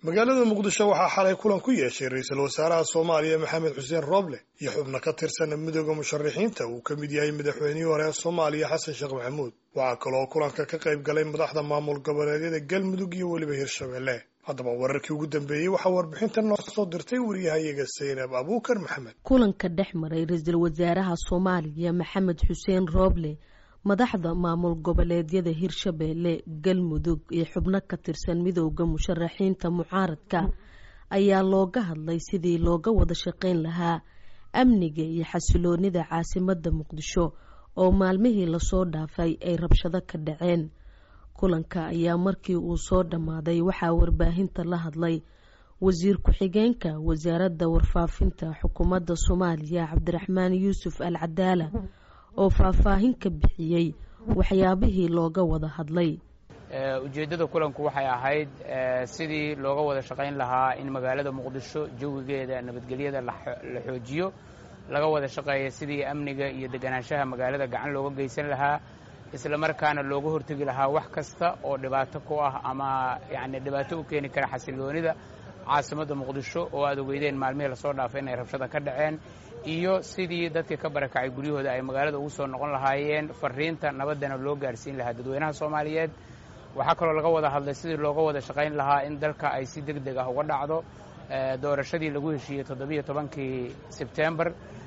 magaalada muqdisho waxaa xalay kulan ku yeeshay ra-iisul wasaaraha soomaaliya maxamed xuseen rooble iyo xubno ka tirsan midooda musharaxiinta uu ka mid yahay madaxweynihii hore ee soomaaliya xasan sheekh maxamuud waxaa kaloo kulanka ka qayb galay madaxda maamul goboleedyada galmudug iyo weliba hirshabelle haddaba wararkii ugu dambeeyey waxaa warbixintan noo soo dirtay wariyahayaga saynab abuukar maxamed kulanka dhex maray ra-iisul wasaaraha soomaaliya maxamed xuseen rooble madaxda maamul goboleedyada hirshabeelle galmudug iyo xubno ka tirsan midooda musharaxiinta mucaaradka ayaa looga hadlay sidii looga wada shaqayn lahaa amniga iyo xasiloonida caasimada muqdisho oo maalmihii lasoo dhaafay ay rabshado ka dhaceen kulanka ayaa markii uu soo dhammaaday waxaa warbaahinta la hadlay wasiir ku-xigeenka wasaaradda warfaafinta xukuumadda soomaaliya cabdiraxmaan yuusuf al cadaala oo faahfaahin ka bixiyey waxyaabihii looga wada hadlay ujeeddada kulanku waxay ahayd sidii looga wada shaqayn lahaa in magaalada muqdisho jawigeeda nabadgelyada la xoojiyo laga wada shaqeeya sidii amniga iyo deganaanshaha magaalada gacan looga geysan lahaa isla markaana looga hortegi lahaa wax kasta oo dhibaato ku ah ama yani dhibaato u keeni kara xasiloonida caasimadda muqdisho oo aad ogeydeen maalmihii lasoo dhaafay inay rabshada ka dhaceen iyo sidii dadkii ka barakacay guryahooda ay magaalada ugu soo noqon lahaayeen fariinta nabaddana loo gaarsiin lahaa dadweynaha soomaaliyeed waxaa kaloo laga wada hadlay sidii looga wada shaqayn lahaa in dalka ay si deg deg ah uga dhacdo doorashadii lagu heshiiyey toddobiyo tobankii sebtembar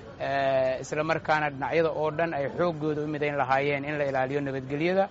isla markaana dhinacyada oo dhan ay xooggooda u midayn lahaayeen in la ilaaliyo nabadgelyada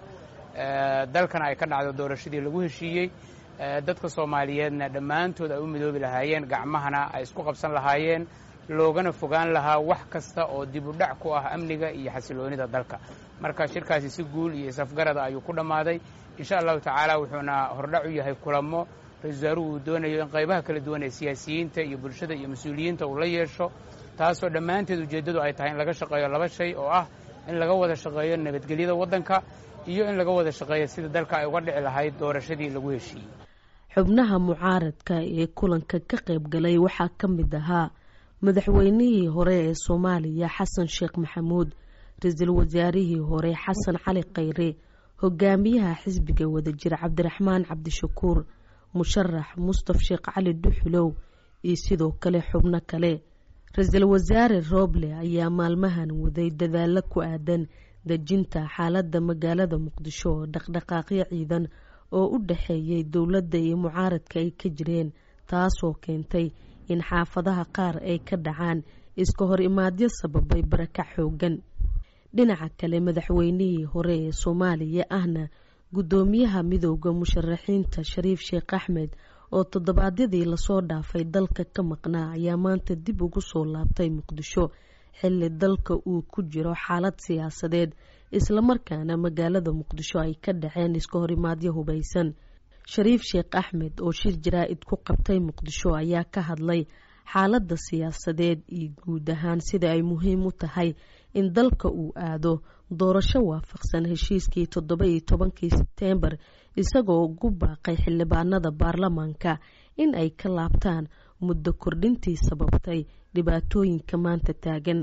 dalkana ay ka dhacdo doorashadii lagu heshiiyey dadka soomaaliyeedna dhammaantood ay u midoobi lahaayeen gacmahana ay isku qabsan lahaayeen loogana fogaan lahaa wax kasta oo dib u dhac ku ah amniga iyo xasiloonida dalka marka shirkaasi si guul iyo isafgarada ayuu ku dhammaaday insha allahu tacaala wuxuuna hordhac u yahay kulamo ra-isul wasaaruhu uu doonayo in qaybaha kala duwan ee siyaasiyiinta iyo bulshada iyo mas-uuliyiinta uu la yeesho taasoo dhammaanteed ujeeddadu ay tahay in laga shaqeeyo laba shay oo ah in laga wada shaqeeyo nabadgelyada waddanka iyo in laga wada shaqeeyo sida dalka ay uga dhici lahayd doorashadii lagu heshiiyey xubnaha mucaaradka ee kulanka ka qayb galay waxaa ka mid ahaa madaxweynihii hore ee soomaaliya xasan sheekh maxamuud ra-iisul wasaarihii hore xasan cali khayre hogaamiyaha xisbiga wadajir cabdiraxmaan cabdishakuur musharax mustaf sheekh cali dhuxulow iyo sidoo kale xubno kale ra-iisul wasaare rooble ayaa maalmahan waday dadaalo ku aadan dejinta xaaladda magaalada muqdisho oo dhaqdhaqaaqyo ciidan oo u dhaxeeyay dowladda iyo mucaaradka ay ka jireen taasoo keentay in xaafadaha qaar ay ka dhacaan iska hor imaadyo sababay barakac xoogan dhinaca kale madaxweynihii hore ee soomaaliya ahna guddoomiyaha midooda musharaxiinta shariif sheekh axmed oo toddobaadyadii lasoo dhaafay dalka ka maqnaa ayaa maanta dib ugu soo laabtay muqdisho xilli dalka uu ku jiro xaalad siyaasadeed islamarkaana magaalada muqdisho ay ka dhaceen iska horimaadyo hubaysan shariif sheekh axmed oo shir jaraa-id ku qabtay muqdisho ayaa ka hadlay xaaladda siyaasadeed iyo guud ahaan sida ay muhiim u tahay in dalka uu aado doorasho waafaqsan heshiiskii toddoba iyo tobankii sebteembar isagoo ugu baaqay xildhibaanada baarlamaanka in ay ka laabtaan muddo kordhintii sababtay dhibaatooyinka maanta taagan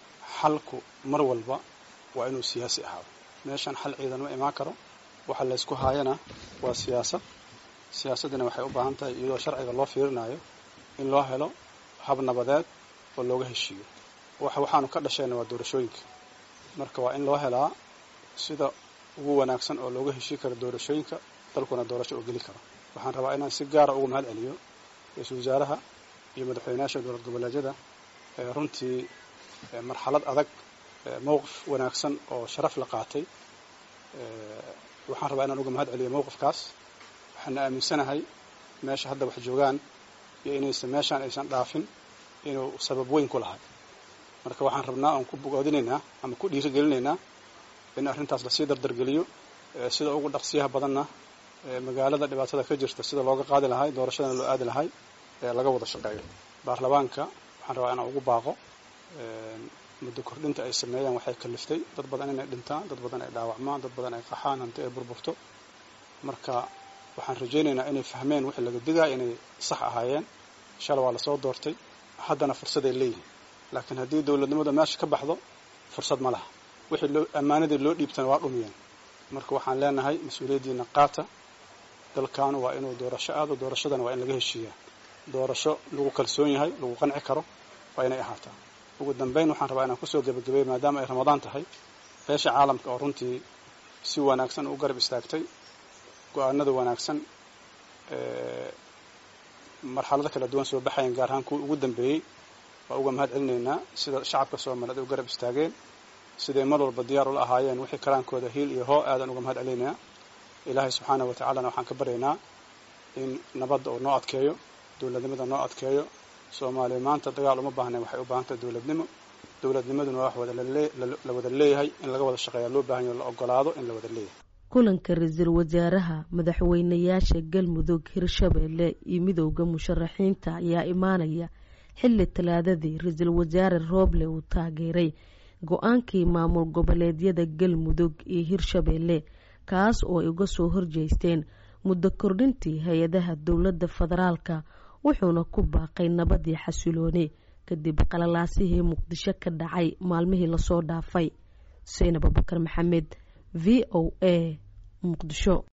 xalku mar walba waa inuu siyaasi ahaado meeshan xal ciidan ma imaan karo waxa laysku haayana waa siyaasad siyaasaddina waxay u baahan tahay iyadoo sharciga loo fiirinayo in loo helo hab nabadeed oo looga heshiiyo waxaanu ka dhashayna waa doorashooyinka marka waa in loo helaa sida ugu wanaagsan oo looga heshii karo doorashooyinka dalkuna doorasho oo geli karo waxaan rabaa inaan si gaara uga mahad celiyo ra-iisul wasaaraha iyo madaxweynayaasha dowlad goboleedyada runtii marxalad adag mowqif wanaagsan oo sharaf la qaatay waxaan rabaa inaan uga mahad celiyo mowqifkaas waxaana aaminsanahay meesha hadda wax joogaan iyo inaysan meeshaan aysan dhaafin inuu sabab weyn ku lahay marka waxaan rabnaa oon ku bogoodinaynaa ama ku dhiirigelinaynaa in arrintaas lasii dardargeliyo sida ugu dhaqsiyaha badanna magaalada dhibaatada ka jirta sida looga qaadi lahay doorashadana loo aadi lahay laga wada shaqeeyo baarlamaanka waxaan rabaa inaan ugu baaqo muddo kordhinta ay sameeyaan waxay kaliftay dad badan inay dhintaan dad badan ay dhaawacmaan dad badan ay qaxaan hanti ay burburto marka waxaan rajaynaynaa inay fahmeen wixii laga digaya inay sax ahaayeen shalay waa lasoo doortay haddana fursaday leeyihin laakiin haddii dowladnimada meesha ka baxdo fursad ma laha wixii loo ammaanadii loo dhiibtana waa dhumiyeen marka waxaan leenahay mas-uuliyaddiina qaata dalkan waa inuu doorasho aado doorashadana waa in laga heshiiyaa doorasho lagu kalsoon yahay lagu qanci karo waa inay ahaataa ugu dambeyn waxaan rabaa inaan kusoo gebagabeeyo maadaama ay ramadaan tahay beesha caalamka oo runtii si wanaagsan u garab istaagtay go-aanada wanaagsan marxalado kala duwan soo baxayan gaar ahaan kuwii ugu dambeeyey waa uga mahad celinaynaa sida shacabka soomaaliyeed ay u garab istaageen siday mar walba diyaar ula ahaayeen wixii karaankooda hiil iyo hoo aadan uga mahad celinaynaa ilaahay subxaanahu wa tacaalana waxaan ka baryaynaa in nabadda uu noo adkeeyo dowladnimada noo adkeeyo soomaaliya maanta dagaal uma baahnayn waxay u baahan tahay dowladnimo dowladnimaduna waa wax wadala wada leeyahay in laga wada shaqeeya loo baahan yaho la ogolaado in la wada leeyahay kulanka ra-iisul wasaaraha madaxweynayaasha galmudug hirshabeelle iyo midowda musharaxiinta ayaa imaanaya xilli talaadadii ra-iisul wasaare rooble uu taageeray go-aankii maamul goboleedyada galmudug iyo hirshabeelle kaas oo ay uga soo horjeesteen muddo kordhintii hay-adaha dowladda federaalka wuxuuna ku baaqay nabadii xasilooni kadib qalalaasihii muqdisho ka dhacay maalmihii lasoo dhaafay seynab abubakar maxamed v o a muqdisho